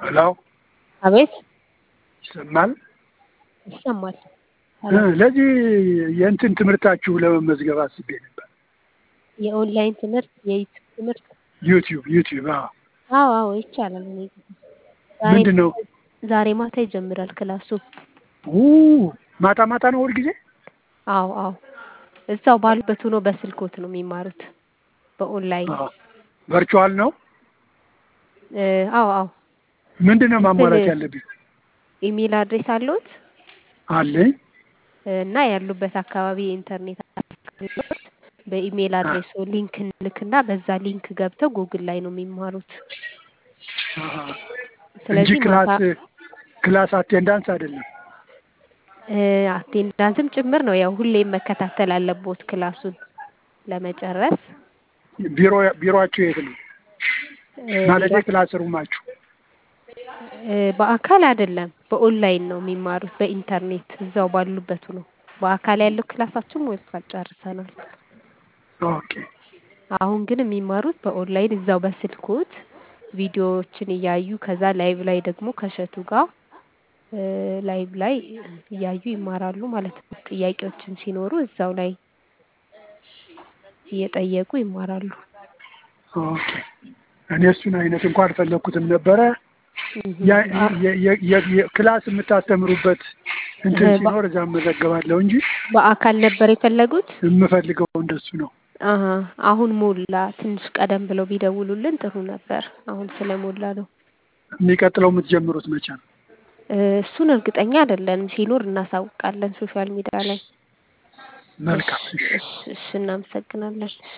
ሄሎ አቤት ይሰማል? ይሰማል። እ ለዚህ የእንትን ትምህርታችሁ ለመመዝገብ አስቤ ነበር። የኦንላይን ትምህርት የዩቲዩብ ትምህርት ዩቲዩብ ዩቲዩብ አዎ። አዎ አዎ ይቻላል። እኔ ዛሬ ምንድን ነው? ዛሬ ማታ ይጀምራል ክላሱ። ኡ ማታ ማታ ነው ሁል ጊዜ? አዎ አዎ እዛው ባሉበት ሆኖ በስልኮት ነው የሚማሩት በኦንላይን። አዎ። ቨርቹዋል ነው? እ አዎ አዎ ምንድን ነው ማሟላት እንትን- ያለብኝ? ኢሜል አድሬስ አለዎት አለኝ። እና ያሉበት አካባቢ የኢንተርኔት አገልግሎት በኢሜል አድሬሶ ሊንክ እንልክና በዛ ሊንክ ገብተው ጉግል ላይ ነው የሚማሩት። አሃ። እንጂ ስለዚህ ክላስ ማታ ክላስ አቴንዳንስ አይደለም። እ አቴንዳንስም ጭምር ነው። ያው ሁሌም መከታተል አለቦት ክላሱን ለመጨረስ ቢሮ ቢሮአችሁ የት ነው? እ ማለቴ ቢሮ- ክላስ ሩማችሁ? እ በአካል አይደለም በኦንላይን ነው የሚማሩት በኢንተርኔት እዛው ባሉበት ነው። በአካል ያለው ክላሳችን ሞልቷል ጨርሰናል። ኦኬ። አሁን ግን የሚማሩት በኦንላይን እዛው በስልኮት ቪዲዮዎችን እያዩ ከዛ ላይቭ ላይ ደግሞ ከእሸቱ ጋር እ ላይቭ ላይ እያዩ ይማራሉ ማለት ነው። ጥያቄዎችን ሲኖሩ እዛው ላይ እየጠየቁ ይማራሉ። ኦኬ። እኔ እሱን አይነት እንኳን አልፈለኩትም ነበረ። እህ ያ- አ- የ- የ- የ- የ- ክላስ የምታስተምሩበት እንትን እ በ- ሲኖር እዛ እመዘገባለሁ እንጂ በአካል ነበር የፈለጉት? የምፈልገው እንደሱ ነው። አሀ አሁን ሞላ። ትንሽ ቀደም ብለው ቢደውሉልን ጥሩ ነበር። አሁን ስለሞላ ነው። የሚቀጥለው የምትጀምሩት መቼ ነው? እ እሱን እርግጠኛ አይደለንም። ሲኖር እናሳውቃለን ሶሻል ሚዲያ ላይ። እሺ መልካም። እሺ። እሺ እሺ እናመሰግናለን።